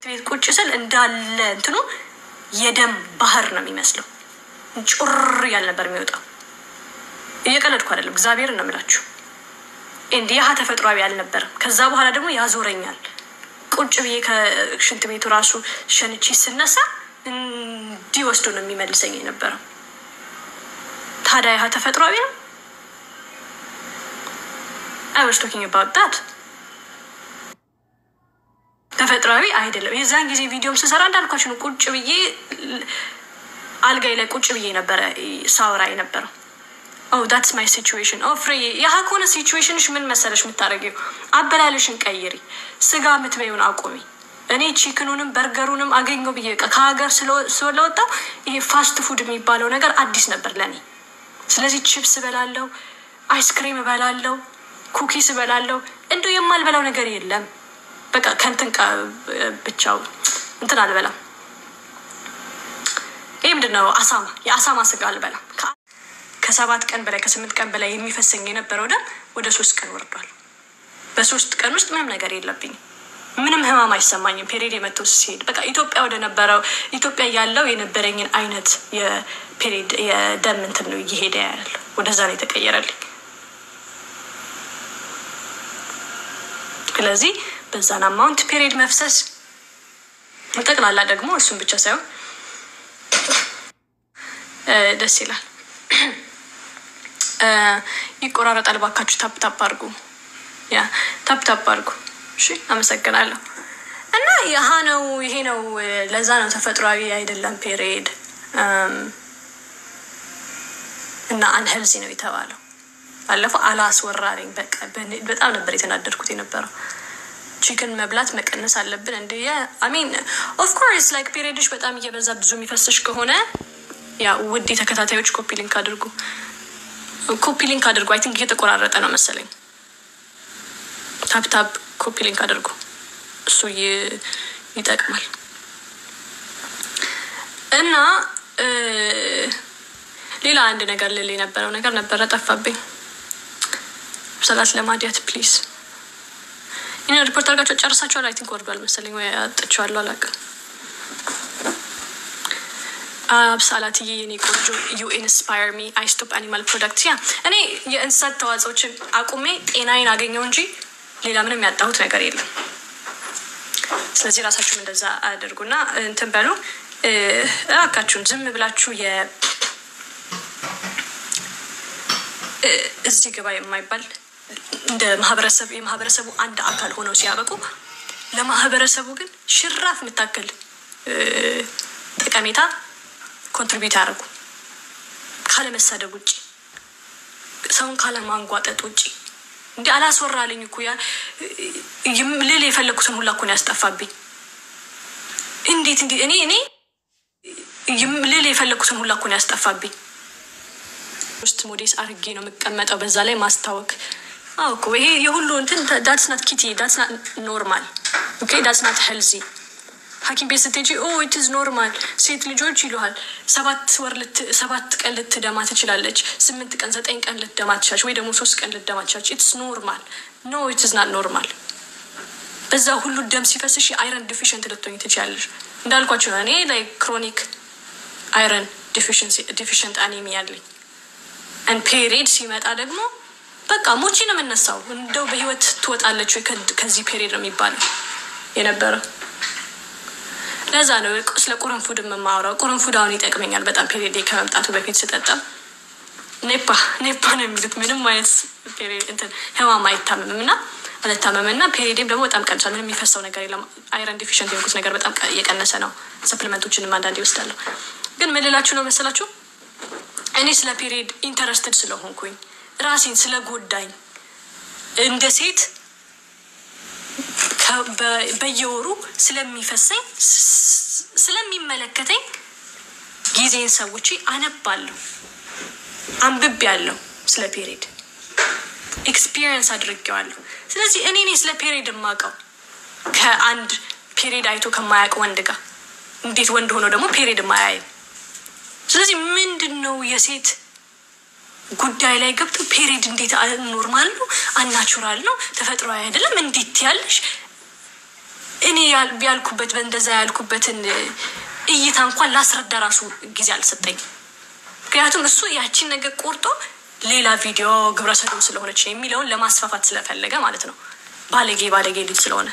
ቤት ቁጭ ስል እንዳለ እንትኑ የደም ባህር ነው የሚመስለው። ጩር እያል ነበር የሚወጣው። እየቀለድኩ አይደለም፣ እግዚአብሔርን ነው የምላችሁ። እንዲህ ያህ ተፈጥሯዊ አልነበረም። ከዛ በኋላ ደግሞ ያዞረኛል። ቁጭ ብዬ ከሽንት ቤቱ ራሱ ሸንቼ ስነሳ እንዲህ ወስዶ ነው የሚመልሰኝ የነበረው። ታዲያ ያህ ተፈጥሯዊ ነው? አይ ዋዝ ቶኪንግ አባውት ዳት ተፈጥሯዊ አይደለም። የዛን ጊዜ ቪዲዮም ስሰራ እንዳልኳችሁ ነው። ቁጭ ብዬ አልጋይ ላይ ቁጭ ብዬ ነበረ ሳውራ የነበረው። ኦ ዳትስ ማይ ሲቹዌሽን ኦ ፍሬ ያህ ከሆነ ሲቹዌሽንሽ ምን መሰለሽ የምታደርጊው አበላለሽን ቀይሪ፣ ስጋ የምትበይውን አቁሚ። እኔ ቺክኑንም በርገሩንም አገኘው ብዬ በቃ ከሀገር ስለወጣው ይሄ ፋስት ፉድ የሚባለው ነገር አዲስ ነበር ለእኔ። ስለዚህ ቺፕስ እበላለሁ፣ አይስክሪም እበላለሁ፣ ኩኪስ እበላለሁ። እንዲሁ የማልበላው ነገር የለም። በቃ ከንትን ብቻው እንትን አልበላም። ይህ ምንድን ነው? አሳማ የአሳማ ስጋ አልበላም። ከሰባት ቀን በላይ ከስምንት ቀን በላይ የሚፈሰኝ የነበረው ደም ወደ ሶስት ቀን ወርዷል። በሶስት ቀን ውስጥ ምንም ነገር የለብኝም። ምንም ህማም አይሰማኝም። ፔሪድ የመተው ሲሄድ በቃ ኢትዮጵያ ወደ ነበረው ኢትዮጵያ ያለው የነበረኝን አይነት የፔሪድ የደም እንትን ነው እየሄደ ያለው ወደዛ ነው የተቀየረልኝ። ስለዚህ በዛን አማውንት ፔሪድ መፍሰስ ጠቅላላ ደግሞ እሱን ብቻ ሳይሆን ደስ ይላል። ይቆራረጣል። ባካችሁ ታፕ ታፕ አድርጉ፣ ያ ታፕ ታፕ አድርጉ። እሺ፣ አመሰግናለሁ። እና ያህ ነው ይሄ ነው። ለዛ ነው ተፈጥሯዊ አይደለም ፔሪድ እና አንሄልዚ ነው የተባለው። ባለፈው አላስወራሪኝ በቃ በጣም ነበር የተናደድኩት የነበረው። ቺክን መብላት መቀነስ አለብን እንደ አሚን ኦፍኮርስ ላይክ ፔሪድሽ በጣም እየበዛ ብዙ የሚፈስሽ ከሆነ ያ ውድ ተከታታዮች ኮፒ ሊንክ አድርጉ፣ ኮፒ ሊንክ አድርጉ። አይ ቲንክ እየተቆራረጠ ነው መሰለኝ። ታፕታፕ ኮፒ ሊንክ አድርጉ፣ እሱ ይጠቅማል። እና ሌላ አንድ ነገር ልል የነበረው ነገር ነበረ ጠፋብኝ። ሰላት ለማዲያት ፕሊዝ ይህን ሪፖርት አድርጋቸው ጨርሳችኋል? አይ ቲንክ ወርዷል መሰለኝ ወይ አጥቼዋለሁ፣ አላውቅም። አብሳላትዬ የኔ ቆንጆ ዩ ኢንስፓየር ሚ አይ ስቶፕ አኒማል ፕሮዳክት ያ እኔ የእንስሳት ተዋጽኦችን አቁሜ ጤናዬን አገኘው እንጂ ሌላ ምንም ያጣሁት ነገር የለም። ስለዚህ ራሳችሁም እንደዛ አድርጉና እንትን በሉ እባካችሁን ዝም ብላችሁ የ እዚህ ግባ የማይባል እንደ ማህበረሰብ የማህበረሰቡ አንድ አካል ሆነው ሲያበቁ ለማህበረሰቡ ግን ሽራፍ የምታክል ጠቀሜታ ኮንትሪቢዩት ያደርጉ ካለመሳደብ ውጭ ሰውን ካለማንጓጠጥ ውጭ እንዲ አላስወራልኝ እኮ ልል የፈለግኩትን ሁላ እኮ ነው ያስጠፋብኝ። እንዴት እንዲ እኔ እኔ ልል የፈለግኩትን ሁላ እኮ ነው ያስጠፋብኝ። ውስጥ ሞዴስ አርጌ ነው የምቀመጠው። በዛ ላይ ማስታወክ አዎ እኮ ይሄ የሁሉ እንትን ዳትስ ናት ኪቲ ዳትስ ናት ኖርማል ኦኬ ዳትስ ናት ሄልዚ ሐኪም ቤት ስትሄጂ ኦ ኢትዝ ኖርማል ሴት ልጆች ይሉሃል። ሰባት ወር ሰባት ቀን ልትደማ ትችላለች። ስምንት ቀን ዘጠኝ ቀን ልትደማ ትችላለች፣ ወይ ደግሞ ሶስት ቀን ልትደማ ትችላለች። ኢትስ ኖርማል ኖ ኢትዝ ናት ኖርማል። በዛ ሁሉ ደም ሲፈስሽ አይረን ዲፊሽንት ልትሆኝ ትችላለች። እንዳልኳቸው እኔ ላይ ክሮኒክ አይረን ዲፊሽንት አኔሚያ አለኝ። ን ፔሪድ ሲመጣ ደግሞ በቃ ሞቺ ነው የምነሳው። እንደው በህይወት ትወጣለች ወይ ከዚህ ፔሪድ ነው የሚባለው የነበረው። ለዛ ነው ስለ ቁርንፉድ የምማወራው። ቁርንፉድ አሁን ይጠቅመኛል በጣም ፔሪድ ከመምጣቱ በፊት ስጠጣም ኔፓ ኔፓ ነው የሚሉት። ምንም አይነት እንትን ህማም አይታመምም እና አልታመምም እና ፔሪዴም ደግሞ በጣም ቀንሷል። ምንም የሚፈሰው ነገር የለም። አይረን ዲፊሽንት የሆንኩት ነገር በጣም እየቀነሰ ነው። ሰፕሊመንቶችንም አንዳንዴ ይወስዳለሁ። ግን ምን ልላችሁ ነው መሰላችሁ እኔ ስለ ፔሪድ ኢንተረስትድ ስለሆንኩኝ ራሴን ስለጎዳኝ እንደ ሴት በየወሩ ስለሚፈሰኝ ስለሚመለከተኝ ጊዜን ሰውቼ አነባለሁ፣ አንብቤ ያለው ስለ ፔሪድ ኤክስፒሪየንስ አድርጌዋለሁ። ስለዚህ እኔ እኔ ስለ ፔሪድ የማውቀው ከአንድ ፔሪድ አይቶ ከማያውቅ ወንድ ጋር እንዴት ወንድ ሆኖ ደግሞ ፔሪድ የማያየው ስለዚህ ምንድን ነው የሴት ጉዳይ ላይ ገብቶ ፔሪድ እንዴት ኖርማል ነው አናቹራል ነው ተፈጥሯዊ አይደለም እንዴት ያለሽ እኔ ያልኩበት በእንደዛ ያልኩበትን እይታ እንኳን ላስረዳ ራሱ ጊዜ አልሰጠኝ። ምክንያቱም እሱ ያቺን ነገር ቆርጦ ሌላ ቪዲዮ ግብረ ሰዶም ስለሆነች ነው የሚለውን ለማስፋፋት ስለፈለገ ማለት ነው። ባለጌ ባለጌ ልጅ ስለሆነ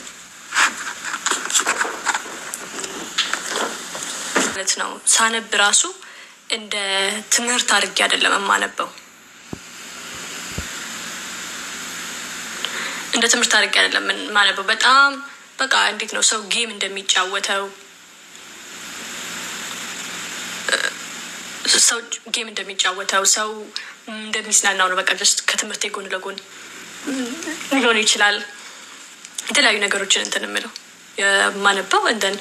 ማለት ነው። ሳነብ ራሱ እንደ ትምህርት አድርጌ አይደለም የማነበው እንደ ትምህርት አድርጌ አይደለም የማነበው። በጣም በቃ እንዴት ነው ሰው ጌም እንደሚጫወተው ሰው ጌም እንደሚጫወተው ሰው እንደሚዝናናው ነው። በቃ ጀስት ከትምህርት ጎን ለጎን ሊሆን ይችላል የተለያዩ ነገሮችን እንትን የምለው የማነበው እንደን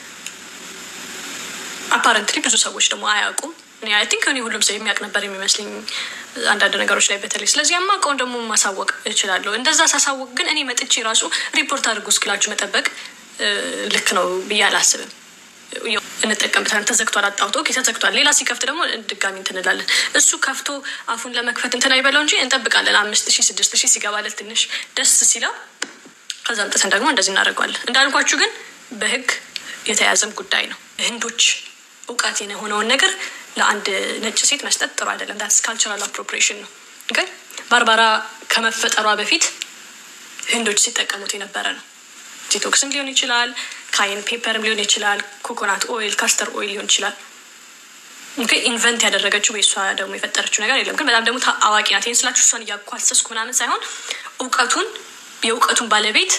አፓረንትሊ ብዙ ሰዎች ደግሞ አያውቁም። አይ ቲንክ እኔ ሁሉም ሰው የሚያውቅ ነበር የሚመስለኝ አንዳንድ ነገሮች ላይ በተለይ ስለዚህ የማውቀውን ደግሞ ማሳወቅ እችላለሁ። እንደዛ ሳሳወቅ ግን እኔ መጥቼ ራሱ ሪፖርት አድርጎ እስክላችሁ መጠበቅ ልክ ነው ብዬ አላስብም። እንጠቀምበታለን። ተዘግቷል፣ አጣውቶ ኦኬ፣ ተዘግቷል። ሌላ ሲከፍት ደግሞ ድጋሚ እንትን እንላለን። እሱ ከፍቶ አፉን ለመክፈት እንትን አይበለው እንጂ እንጠብቃለን። አምስት ሺህ ስድስት ሺህ ሲገባለት ትንሽ ደስ ሲለው ከዛ አምጥተን ደግሞ እንደዚህ እናደርገዋለን። እንዳልኳችሁ ግን በህግ የተያዘም ጉዳይ ነው። ህንዶች እውቀት የሆነውን ነገር ለአንድ ነጭ ሴት መስጠት ጥሩ አይደለም። ዳትስ ካልቸራል አፕሮፕሪዬሽን ነው። ግን ባርባራ ከመፈጠሯ በፊት ህንዶች ሲጠቀሙት የነበረ ነው። ዲቶክስም ሊሆን ይችላል፣ ካይን ፔፐርም ሊሆን ይችላል፣ ኮኮናት ኦይል፣ ካስተር ኦይል ሊሆን ይችላል። ኢንቨንት ያደረገችው ወይ እሷ ደግሞ የፈጠረችው ነገር የለም። ግን በጣም ደግሞ አዋቂ ናት። ይህን ስላችሁ እሷን እያኳሰስኩ ምናምን ሳይሆን እውቀቱን የእውቀቱን ባለቤት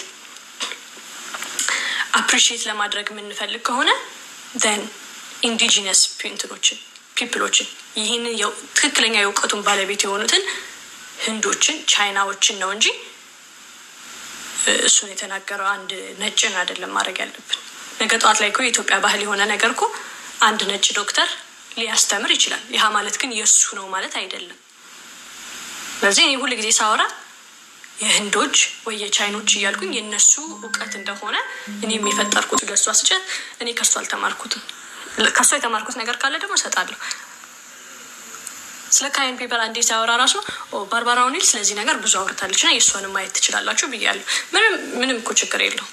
አፕሪሺየት ለማድረግ የምንፈልግ ከሆነ ን ኢንዲጂነስ እንትኖችን ፒፕሎችን ይህንን ትክክለኛ የእውቀቱን ባለቤት የሆኑትን ህንዶችን፣ ቻይናዎችን ነው እንጂ እሱን የተናገረው አንድ ነጭን አይደለም ማድረግ ያለብን። ነገ ጠዋት ላይ እኮ የኢትዮጵያ ባህል የሆነ ነገር እኮ አንድ ነጭ ዶክተር ሊያስተምር ይችላል። ይህ ማለት ግን የእሱ ነው ማለት አይደለም። ስለዚህ እኔ ሁል ጊዜ ሳወራ የህንዶች ወይ የቻይኖች እያልኩኝ የእነሱ እውቀት እንደሆነ እኔም የፈጠርኩት ገሷ ስጨት እኔ ከሱ አልተማርኩትም። ከሱ የተማርኩት ነገር ካለ ደግሞ እሰጣለሁ። ስለ ካይን ፔፐር አንዴ ሲያወራ ራሱ ባርባራ ኦኒል ስለዚህ ነገር ብዙ አውርታለች እና የእሷንም ማየት ትችላላችሁ ብያለሁ። ምንም ምንም እኮ ችግር የለው።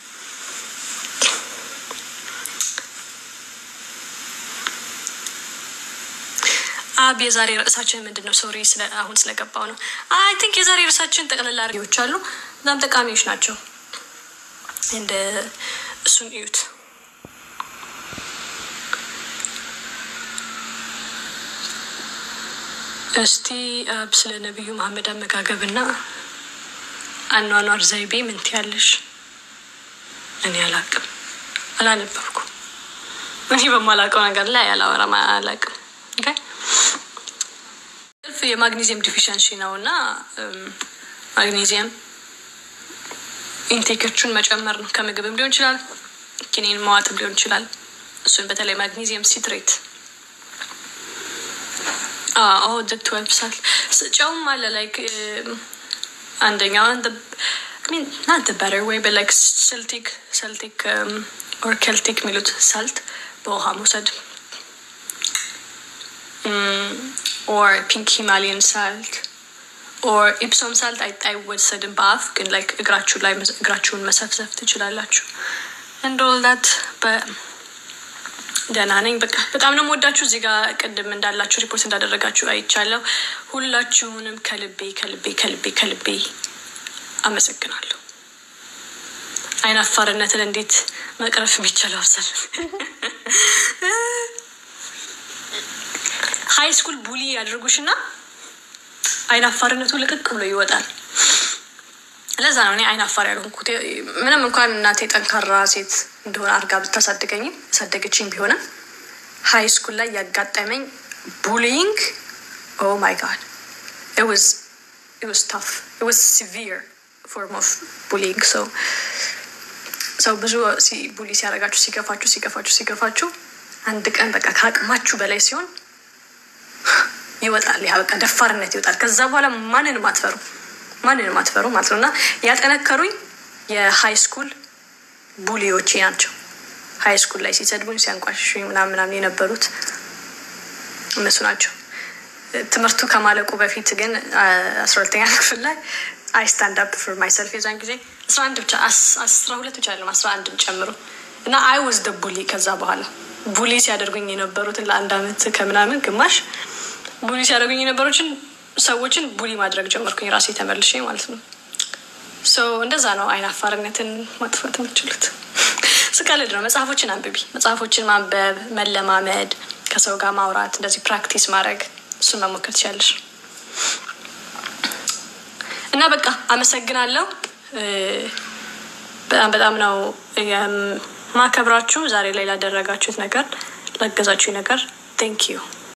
አብ የዛሬ ርዕሳችን ምንድን ነው? ሶሪ አሁን ስለገባው ነው። አይ ቲንክ የዛሬ ርዕሳችን ጠቅላላ ሪዎች አሉ፣ በጣም ጠቃሚዎች ናቸው። እንደ እሱን እዩት። እስቲ አብ ስለ ነቢዩ መሐመድ አመጋገብና አኗኗር ዘይቤ ምን ትያለሽ? እኔ አላቅም፣ አላነበብኩም። እኔ በማላውቀው ነገር ላይ አላወራም፣ አላቅም። እልፍ የማግኒዚየም ዲፊሸንሲ ነው እና ማግኒዚየም ኢንቴኮቹን መጨመር ነው። ከምግብም ሊሆን ይችላል፣ ኪኒን መዋጥም ሊሆን ይችላል። እሱን በተለይ ማግኒዚየም ሲትሬት ትዌልቭ ሳል ጨውም አለ ላይክ አንደኛው ናት በረር ወይ በላይክ ሰልቲክ ሰልቲክ ኦር ኬልቲክ የሚሉት ሳልት በውሃ መውሰድ ኦር ፒንክ ሂማሊያን ሳልት ኦር ኢፕሶም ሳልት አይወሰድም በአፍ ግን ላይክ እግራችሁ ላይ እግራችሁን መሰፍሰፍ ትችላላችሁ። እንደወልዳት ደህና ነኝ። በቃ በጣም ነው የምወዳችሁ። እዚህ ጋር ቅድም እንዳላችሁ ሪፖርት እንዳደረጋችሁ አይቻለሁ። ሁላችሁንም ከልቤ ከልቤ ከልቤ ከልቤ አመሰግናለሁ። አይን አፋርነትን እንዴት መቅረፍ የሚቻለው አብሰል ሀይ ስኩል ቡሊ ያደርጉሽ እና አይን አፋርነቱ ልቅቅ ብሎ ይወጣል። ለዛ ነው እኔ አይን አፋር ያልሆንኩት። ምንም እንኳን እናቴ ጠንካራ ሴት እንደሆነ አድርጋ ብታሳድገኝም ያሳደገችኝ ቢሆንም ሀይ ስኩል ላይ ያጋጠመኝ ቡሊንግ ኦ ማይ ጋድ ታፍ ሲቪር ፎርም ኦፍ ቡሊንግ ሰው ሰው ብዙ ቡሊ ሲያደርጋችሁ ሲገፋችሁ ሲገፋችሁ ሲገፋችሁ አንድ ቀን በቃ ከአቅማችሁ በላይ ሲሆን ይወጣል። ያ በቃ ደፋርነት ይወጣል። ከዛ በኋላ ማንንም አትፈሩ ማንንም አትፈሩ ማለት ነው። እና ያጠነከሩኝ የሀይ ስኩል ቡሊዎቼ ናቸው። ሀይ ስኩል ላይ ሲሰድቡኝ ሲያንቋሽሹኝ ምናምን ምናምን የነበሩት እነሱ ናቸው። ትምህርቱ ከማለቁ በፊት ግን አስራ ሁለተኛ ክፍል ላይ አይ ስታንድ አፕ ፎር ማይሰልፍ የዛን ጊዜ አስራ አንድ ብቻ አስራ ሁለት ብቻ አይደለም አስራ አንድም ጨምሮ እና አይ ወዝ ደ ቡሊ ከዛ በኋላ ቡሊ ሲያደርጉኝ የነበሩትን ለአንድ አመት ከምናምን ግማሽ ቡሊ ሲያደርጉኝ የነበሩትን ሰዎችን ቡሊ ማድረግ ጀመርኩኝ ራሴ ተመልሼ ማለት ነው። ሶ እንደዛ ነው አይን አፋርነትን ማጥፋት የምችሉት። ስቀልድ ነው። መጽሐፎችን አንብቢ። መጽሐፎችን ማንበብ፣ መለማመድ፣ ከሰው ጋር ማውራት፣ እንደዚህ ፕራክቲስ ማድረግ እሱን መሞከር ትችላለሽ። እና በቃ አመሰግናለሁ። በጣም በጣም ነው የማከብራችሁ ዛሬ ላይ ላደረጋችሁት ነገር ላገዛችሁ ነገር ቴንክ ዩ